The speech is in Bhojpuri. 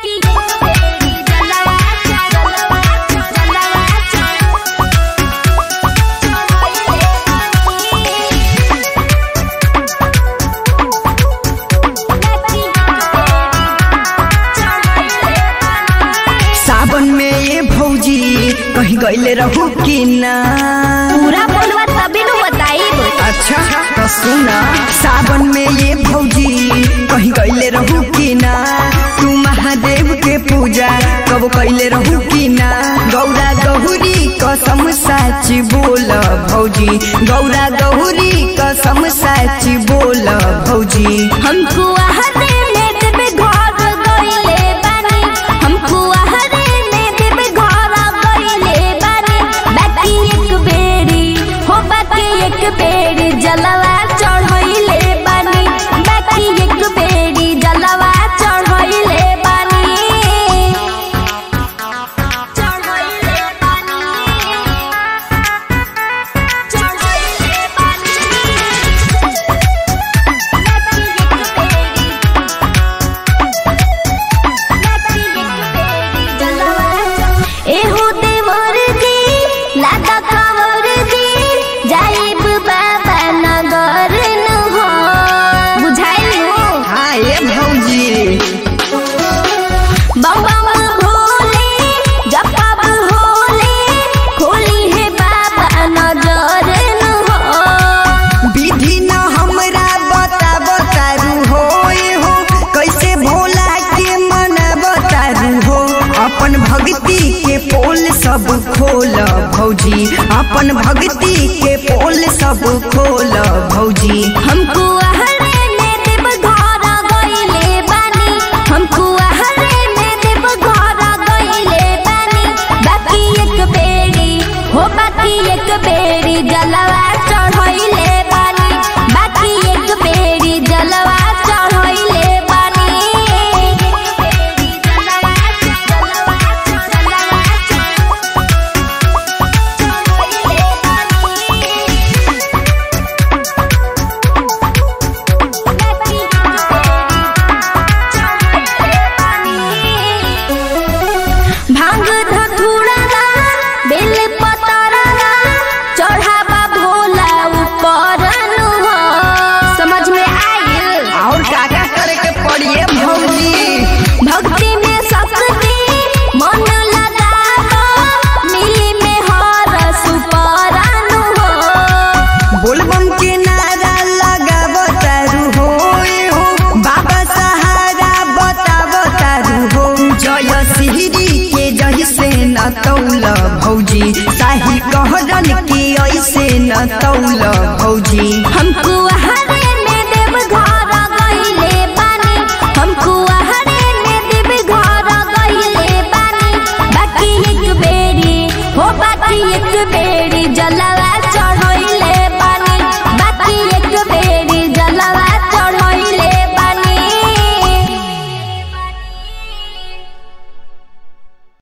सावन में ये भौजी कहीं गईले रहू कि ना पूरा बोलवा तभी नु बताइब अच्छा तो सुना सावन में ये भौजी कहीं गईले रहू कि ना तू महादेव के पूजा कब कैले रहू कि ना गौरा गौरी कसम साच बोल भौजी गौरा गौरी कसम साच बोल भौजी हमको आहरे में देबे घर गइले बानी हमको आहरे में देबे घर गइले बानी बाकी एक बेरी हो बाकी एक बेरी जलवा चढ़इले बानी बाकी एक बेरी जलवा चढ़इले बानी चढ़इले बानी चढ़इले एहो देवर जी लादा खबर जी जाइब बाबा नगर न हो बुझाइल हो हाँ ये भौजी बम बम भोले जपब होले खोली है बाबा नजर न हो विधि न हमरा बता बतारू हो ए हो कैसे भोला के मना बतारू हो अपन भक्ति के पोल सब खोल भौजी अपन भक्ति के पोल सब खोल भौजी हमको आहरे में देव घर गइले बानी हमको आहरे में देव घर गइले बानी बाकी एक बेरी हो बाकी एक बेरी जलवा चढ़इले बानी बाकी एक बेरी जलवा चढ़इले बानी भांग धतूरा बेल पतरा चढ़ावा भोला ऊपर नु हो समझ में आइल और का का करे के पड़िए भौजी भक्ति में शक्ति मन लगावा मिली में हर सुपरानु हो बोलबम के नारा लगा बतारू हो ए हो बाबा सहारा बता बतारू हो जय सिहरी के जही से न तौल भौजी साही कहरन के ऐसे न तौल भौजी